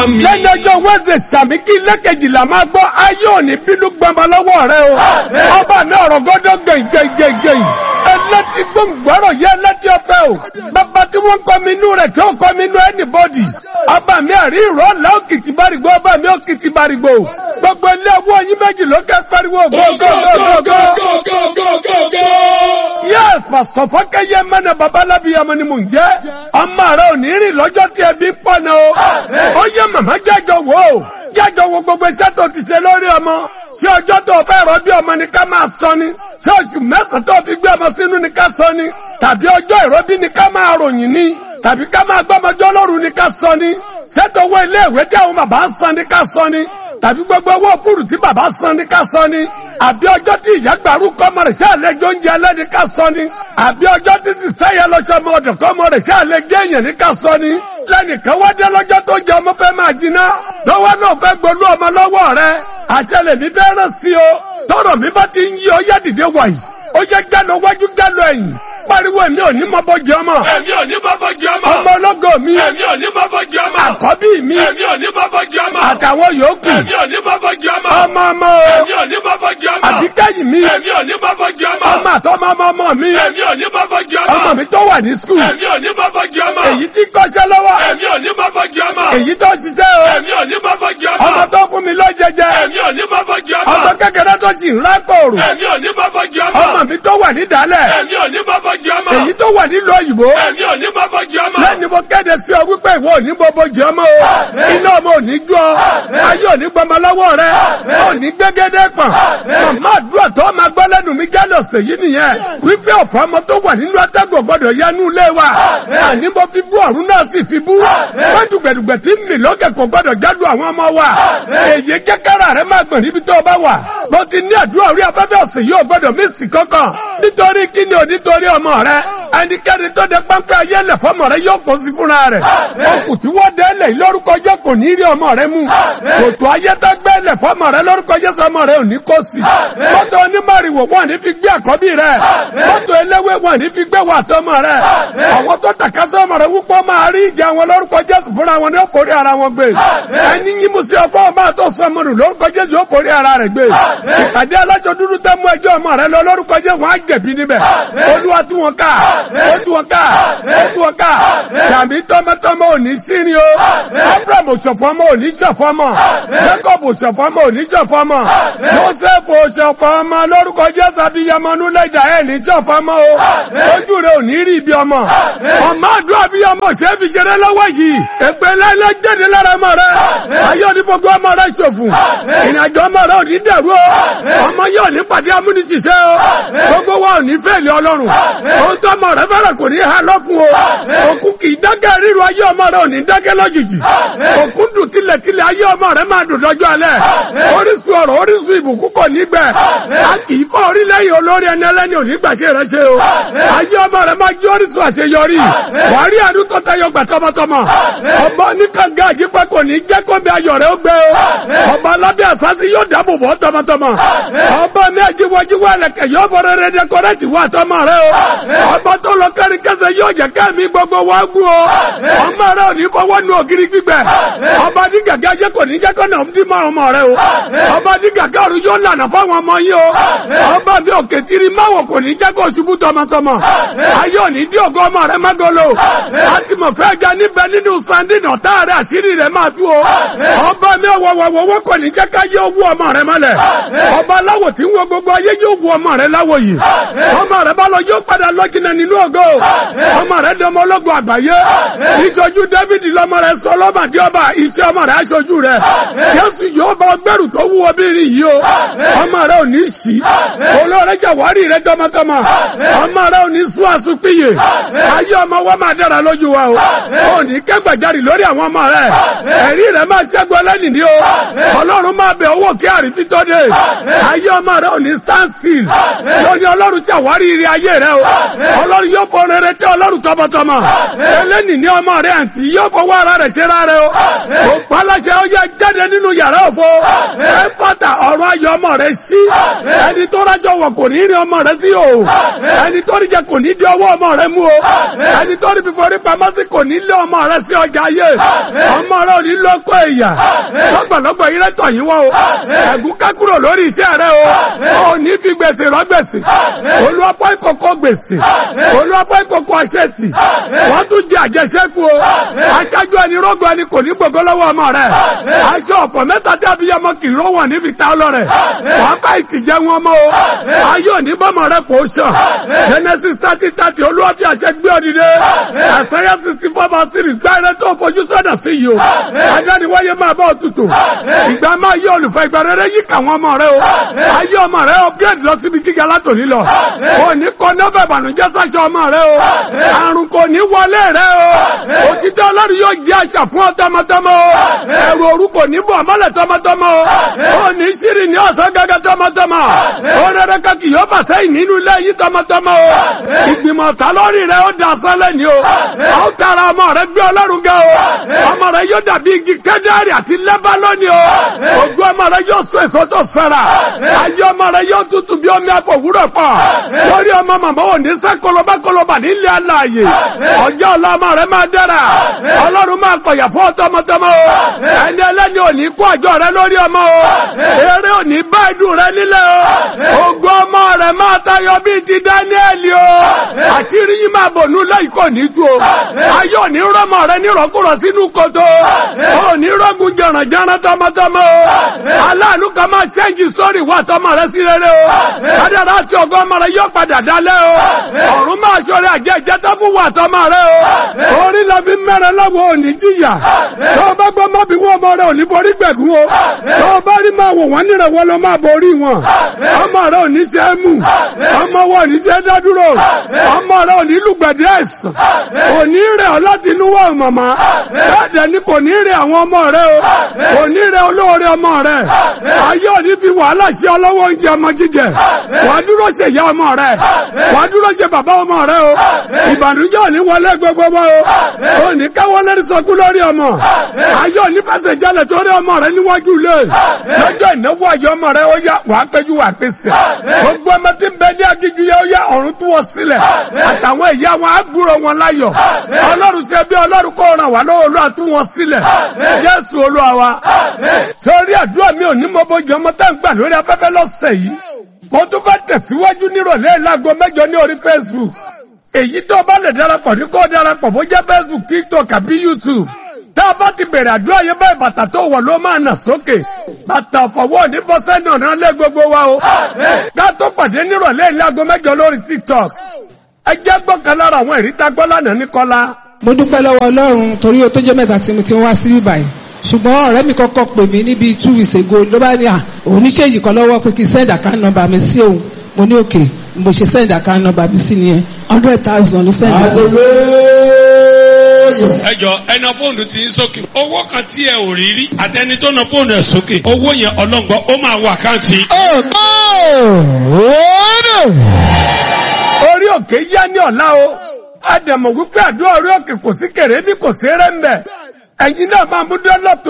Àmín. lẹ́nu ọjọ́ wẹ́sẹ̀ sàmì kí lẹ́kẹ̀jìlá máa gbọ́ ayé òní bínú gbọmọ lọ́wọ́ rẹ o ọba mi ọ̀rọ̀ gọ́dọ̀ gẹ̀gẹ̀gẹ̀gẹ̀ ẹlẹ́tì gbòǹgbọ́rọ̀ yẹ ẹlẹ́tì ọ̀fẹ́ o bàbá tí wọ́n kọ́ mi inú rẹ̀ tí ó kọ́ mi inú anybody ọba mi àrí ìrọ̀lẹ́ òkìtì bárìgbò ọba mi òkìtì bárìgbò gbogbo ilé owó yín méjì ló kẹ́ pariwo gógógógógó. yes pásítọ̀ fọ́kẹ́yẹ mẹ́nà babalábíyamọ ni mò ń jẹ́ ọmọ rẹ ò ní rìn lọ́jọ́ tí ẹbí pọ̀ náà o ó yẹ màmá jẹ́jọ wò ó jẹ́jọ wo gbogbo iṣẹ́ tó ti ṣe lórí ọmọ ṣé ọjọ́ tó fẹ́ rọ bí ọmọ ni ká máa sọ ni ṣé oṣù mẹ́sàn-án tó fi gbé ọmọ sínú ni ká sọ ni tàbí ọjọ́ ìrọbí ni ká máa ròyìn ni tàbí ká máa gbọ́mọjọ́ lọ́rùn ni ká sọ ni ṣètò owó ilé ìwé tí àwọn bàbá ń san ni ká sọ ni tàbí gbogbo owó fúrù tí bàbá san ni ká sọ ni àbí ọjọ́ tí ìyá gbàrú kọ́mọ rẹ̀ ṣe àlejò oúnjẹ ẹlẹ́ni ká sọ ni àbí ọjọ́ tí sísẹ́ yẹn lọ́sọ ọmọ ọ̀dọ̀ kọ́mọ rẹ̀ ṣe àlejò èèyàn ní ká sọ ni lẹ́nìkan wá dé lọ́jọ́ tó jẹ ọmọ fẹ́ máa jiná lọ́wọ́ náà fẹ́ gbolú ọmọ lọ́wọ́ rẹ̀ àṣẹlẹ̀ mi fẹ́ rán sí o tọrọ mi bá ti ń yí ọ yá dìde wàyí ó yẹ gánà wájú gánà ẹ̀yìn pariwo èmi ò ní mọ bọ́ jẹ ọmọ Èmi ò ní bọ́bọ́ jẹ ọmọ. ọmọ ológo mi Èmi ò ní bọ́bọ́ jẹ ọmọ. àkọ́bí mi Èmi ò ní bọ́bọ́ jẹ ọmọ. àtàwọn yòókù Èmi ò ní bọ́bọ́ jẹ ọmọ. ọmọ ọmọ o Èmi ò ní bọ́bọ́ jẹ ọmọ. àbíkẹ́yìn mi Èmi ò ní bọ́bọ́ jẹ ọmọ. ọmọ àtọmọ ọmọ ọmọ mi Èmi ò ní bọ́bọ́ jẹ ọmọ. ọmọ mi tó wà ní skul Èmi ò ní bọ́bọ́ jẹ ọmọ. èyí tí kọ́ṣẹ́ lọ́wọ́ Èmi ò ní bọ́bọ́ jẹ ọmọ. èyí tó ṣiṣẹ́ o Èmi ò ní bọ́bọ́ jẹ ọmọ. ọmọ tó fún mi lọ́jẹjẹ Èmi ò ní bọ́bọ́ jẹ ọmọ. ọmọ kékeré tó sì ń rákòrò Èmi ò ní bọ́bọ́ jẹ ọmọ. ọmọ mi tó wà nídàálẹ̀ Èmi ò ní bọ́bọ́ jẹ ọmọ. èyí tó wà nílùú òyìnbó Èmi ò ní bọ́bọ́ jẹ ọmọ. lẹ́ni mo kéde sí ọ wípé ìwọ ò ní gbogbo jẹ ọmọ o iná ọmọ ò ní jó ọ ayé ò ní gbọmọ lọ́wọ́ rẹ ò ní gbégédé pọ̀n màmá àdúrà tó máa gbọ́ lẹ́nu mi jálọ̀ sèyí nìyẹn wípé ọ̀fọ̀ ọmọ tó wà nínú atẹ́gùn gbọ́dọ̀ yánú ilé wa àní mo fi bú ọ̀run náà sì fi bú wọ́n dùgbẹ̀dùgbẹ̀ tí ń mì lókè kò gbọ́dọ̀ jádùn àwọn ọmọ wa èyí kẹ́kẹ́rẹ́ rẹ máa gbọ̀n níbi tó o bá wà mo ti ní àdúrà orí afẹ́fẹ́ ọ̀sẹ̀ yóò gbọ́dọ̀ mí sì kankan nítorí kí ni ò nítorí ọmọ rẹ ẹnikẹ́ni tó de pápẹ́ ayé lẹ̀ fọmọ rẹ yóò kó sí fúnra rẹ̀ okùn tí wọ́n dé lẹ̀ lórúkọ jẹ́ kò ní rí ọmọ rẹ mú kòtò ayé tó gbé lẹ̀ fọmọ rẹ lórúkọ jẹ́ sọmọ rẹ ò ní kó sí mọ́tò onímọ̀rìwò wọn ní fi gbé àkọ́bí rẹ mọ́tò eléwé wọn ní fi gbé wà tọmọ rẹ àwọn tó tàka sọmọ rẹ wúpọ̀ máa rí ìjà wọn lórúkọ Jésù fúnra wọn ní ó forí ara wọn gbé ẹni yín mú sí ọgbọ́n ọmọ àtọ́ sọmọ rẹ lórúkọ Jésù yóò forí ara rẹ gbé ìpàdé alájọ dúdú tẹ́ mú ẹjọ́ ọmọ rẹ lọ lórúkọ Jésù wọn á jẹ̀bi níbẹ̀ olúwa tú wọn ká ó tú wọn ká ó tú wọn ká tàbí tọmọtọmọ ò ní sírin o abraham òṣòfò ọmọ ò ní ṣọ̀fọ̀ ọmọ jacob òṣòfò ọmọ ò ní ṣọ̀fọ̀ ọmọ joseph òṣòfò ọmọ lórúkọ Jésù abiyamọ nulẹ̀dà ẹ̀ ní ṣọ̀fọ̀ ọmọ o ojú rẹ ò ní rí ibi ọmọ ọmọ àdúrà abiyamọ ṣe fi ṣeré lọ́wọ́ yìí èpè lẹ́lẹ́ jáde lára ọmọ rẹ ayé òní gbogbo ọmọ rẹ ṣòfò ìrìnàjò ọmọ rẹ ò ní dẹ̀rú o ọmọ yóò ní pàdé amúnisìṣẹ́ o gbogbo wa ò ní fẹ́ẹ̀lì ọlọ́run ohun tó ọmọ rẹ fẹ́rẹ̀ kò ní ha lọ fún o òkú kì í dákẹ́ ríru ayé ọmọ rẹ ò ní dákẹ́ lójijì òkú dùn tilẹ̀tilẹ̀ ayé ọmọ rẹ máa dùn lọ́jọ́ alẹ́ orísun ọ̀rọ̀ orísun ìbùkún kò ní gbẹ a kì í fọ́ orílẹ̀-èdè olórí ẹni ẹlẹ́ni ò ní gbàṣẹ rẹ ṣe o ayé ọmọ rẹ máa jí orísun àṣeyọrí wàá rí àdúgbò tó tayọ gbà tọmọtọmọ ọmọ oníkànga àjípẹ́ kò ní jẹ́ kó bí ayọ̀ rẹ ó gbé o ọmọ alábẹ́ àsásí yóò dáàbò bọ́ tọmọtọmọ ọmọ mi àjíwájíwá ẹlẹ́kẹ̀ yóò fọ́ rere dẹkọrẹ́tì wà tọmọ rẹ o ọmọ tó lọ kárí kẹsẹ̀ yóò jẹ́ kẹ́mi gbogbo wa gún o ọmọ rẹ ò ní fọwọ́ nu ògiri gbígbẹ ọmọ ní gàgà jẹ́ kò ní jẹ́ kó nà ń dí mọ́ ọmọ rẹ o ọmọ ní gàgà ọ̀run yóò lànà fáwọn ọmọ yín o ọmọ mi òkè tiri máwò kò ní jẹ́ kó ṣubú tọmọtọmọ ayé ò ní dí ògo ọmọ rẹ mágolo láti mọ̀ fẹ́ ga níbẹ̀ nínú sandin ọ̀tá rẹ àṣírí rẹ máa tú o ọmọ mi ọ̀wọ̀wọ̀wọ̀ kò ní jẹ́ ká yé owó ọmọ rẹ mọ́lẹ̀ ọba aláwọ̀ tí ń wo gbogbo ayé yóò wo ọmọ rẹ láwọ̀ yìí ọmọ rẹ bá lọ yóò padà lọ́jìnà nínú ògo ọmọ rẹ dọmọ ológun àgbáyé ìṣojú David lọmọ rẹ sọ lọ́màdé ọba iṣẹ́ ọmọ rẹ aṣojú rẹ Jésù yóò bá ọgbẹ́rù tó wú obìnrin yìí o ọmọ rẹ ò ní sí olóore jàwárí rẹ tọmọtọmọ ọmọ rẹ ò ní sún àsùnpìyè ayé ọmọ wa máa dára lójú wa o ò ní kẹgbàjarì lórí àwọn ọmọ rẹ ẹ̀rí rẹ máa ṣẹ́gun ẹlẹ́nìí o ọlọ́run máa bẹ owó kí àrífín tó dé ayé ọmọ rẹ ò ní stand still lóní ọlọ́run jàwárí ire ayé rẹ o ọlọ́run yóò fọ rere tí ọlọ́run tọmọtọmọ ẹlẹ́nìí ní ọmọ rẹ àǹtí yóò fọwọ́ ara rẹ̀ ṣe rárẹ̀ o kò paláṣẹ ọyẹ jáde nínú yàrá òfo ẹ fọ́tà ọ̀rọ̀ ayọ̀ ọmọ rẹ sí ẹni tó rájọ wọ̀ kò ní rí ọmọ rẹ sí o ẹni tó rí jẹ kò ní di ọwọ́ ọmọ rẹ mú o ẹni tó rí fíforí pamọ́ sí kò ní lé ọmọ rẹ sí ọjà ayé ọmọ rẹ ò ní lọ́kọ̀ ẹ̀yà lọ́gbọ̀lọ́gbọ̀ yìí rẹ́tọ̀ yín wọ́n o ẹ̀gún ká kúrò lórí iṣẹ́ rẹ o ò ní fi gbèsè rọ gbèsè olúwapọ̀ ìkọ̀kọ̀ gbèsè olúwapọ̀ ìkọ̀kọ̀ aṣẹ́tì wọ́n tún jẹ àjẹsẹ́kù o aṣáájú ẹni rógbò ẹni kò ní gbogbo lọ́wọ́ ọmọ rẹ aṣọ ọ̀fọ̀ mẹ́ta tí abiyamọ kì í rówọ̀ ní fi ta ọlọ́rẹ̀ wọ́n bá ìtìjẹ́ wọn mọ́ o ayé òní bọ́mọ rẹ kò sàn genesis thirty thirty olúwa fi àṣẹ gbé òdìdé àṣẹyẹ sixty four bá sí ìgbà rẹ tó fojú sọ́dọ̀ sí yìí o adániwáyé máa bá òtútù ìgbà máa yí olùfẹ́ ìgbà rere yí kàwọn ọmọ rẹ o ayé ọmọ rẹ upgrade lọ síbi gíga látòní lọ òní kọ nọ́bẹ̀ ìbànújẹ́ sáṣọ ọmọ rẹ o àrùn kò ní wọlé rẹ o òtítọ́ ọlọ́run yóò jẹ́ àṣà fún ọ tọmọtọmọ o ẹ̀rù òru kò ní bọ̀ mọ́lẹ̀ tọmọtọmọ o òní ṣírí ní ọ̀sán gẹ́gẹ́ tọmọtọmọ o rere kàkì yóò fà sẹ́yìn nínú ilé yìí tọmọtọmọ o ìgbìmọ̀ ta lórí rẹ ó da sọ́lẹ̀ ni o a ó tara ọmọ rẹ gbé ọlọ́run gẹ o ọmọ rẹ yóò dàbí igi kẹ́dẹ́rì àti lẹ́bálọ́nì o ògùn ọmọ rẹ yóò so èso tó sẹ́ra ayé ọmọ rẹ yóò tutù bí omi àfọwúrọ̀ pọ̀ lórí ọmọ màmá ò ní sẹ́ kolobakoloba nílé aláàyè ọjọ́ ọ̀la ọmọ rẹ máa dára ọlọ́run máa kọ̀yà fún ọtọmọtọmọ o ẹni ẹlẹ́ni ò ní kó àjọ rẹ lórí ọmọ o eré ò ní bá ìdùn rẹ nílẹ̀ o ògùn ọmọ rẹ máa tayọ bíi ti dáníẹ́lì o àṣírí yìí máa bò nú lẹ́yìn kò ní tu o ayé ò ní rọmọ rẹ nírọ̀kúrọ̀ sínú kòtò ò ní rọ́gùn jọ̀rànjọ̀ràn tọmọtọmọ o aláàánú kan máa ṣẹ́ǹjì sórí wà tọmọ rẹ sí rere o kádàrá àti ọgọ́ ọmọ rẹ yóò padà dálẹ́ o ọ̀run máa ṣọrẹ àjẹ́ ìjẹta fún wà tọmọ rẹ o orí la fi mẹ́rẹ̀ lọ́wọ́ òní jìyà tó bá gbọ́ má bí wọ́n ọmọ rẹ òní forí gbẹ̀gún o tó bá rí máa wò wọ́n nírẹ̀ wọ́n lọ máa borí wọn ọmọ rẹ òní ṣe é mú ọmọ wọn òní ṣe é dádúró ọmọ rẹ òní lùgbẹ̀dẹ̀ ẹ̀sán òní rẹ̀ ọ́ láti inú wọ̀ màmá bẹ́ẹ̀ ni kò ní rẹ̀ àwọn ọmọ rẹ o kò ní rẹ̀ olóore ọmọ rẹ ayé òní fi wàhálà ṣe ọlọ́wọ́ oúnjẹ ọmọ jíjẹ wàá dúró ṣe ìyá ọmọ rẹ wàá dúró ṣe bàbá ọmọ rẹ o ìbànújẹ́ òní wọlé gbogbo wọn o òní káwọ́ lórí sọkú lórí ọmọ ayé òní fẹsẹ̀ jalè torí ọmọ rẹ níwájú ilé lọ́jọ́ ìnáwó ayé ọmọ rẹ ó yá wàá péjú wàá pèsè gbogbo ọmọ tí ń bẹ ní agíjú yẹ ó yá ọ̀run tú wọn sílẹ̀ àtàwọn ìyá wọn á gbúrò wọn láyọ̀ ọlọ́run ṣe bí ọlọ́run kó ràn wá lọ́wọ́ olúwa tú wọn sílẹ̀ jésù olúwa wa sórí àdúrà mi ò ní mọ bójú ọmọ tá ń gbà lórí afẹ́fẹ́ lọ́sẹ̀ yìí mo tún fẹ́ tẹ̀síwájú nírọ̀lẹ́ láago mẹ́jọ ní orí facebook èyí tó bá lè darapọ̀ ní kó darapọ̀ bó jẹ́ facebook tiktok àbí youtube tá a bá ti bẹ̀rẹ̀ àdúrà yẹn báyìí bàtà tó wọ̀ ló máa nà sókè bàtà ọ̀fọ̀wọ́ ní bọ́sẹ̀ náà náà lé gbogbo wa o ká tó pàdé nírọ̀lẹ́ láago mẹ́jọ lórí tiktok ẹ jẹ́ gbọ́kan lára àwọn ìrítà gbọ́ lánàá ní kọ́lá. mo dúpẹ́ lọ́wọ́ ọlọ́run torí o tó jẹ́ mẹ́ta tí mo ti wá sí báyìí ṣùgbọ́n ọ̀rẹ́ mi kọ́kọ́ pè mí níbi two weeks ago ló bá ní à òun ní ṣèyí kan lọ́wọ́ pé kí n send account number mi sí òun mo ní òkè mo ṣe send account number mi sí nìyẹn hundred thousand ló send sí. ẹ jọ ẹna fóònù tí ń sókè owó kan tí ẹ ò rí rí àtẹni tó na fóònù ẹ sókè owó yẹn ọlọ́ngbọ́n ó máa wọ àkáǹtì. orí òkè yá ní ọ̀la o àdàmọ̀ wípé àdúrà orí òkè kò sí kèrè bí kò sí rẹ́ ń bẹ̀ ẹ̀yin náà máa mú dọ́lọ́pù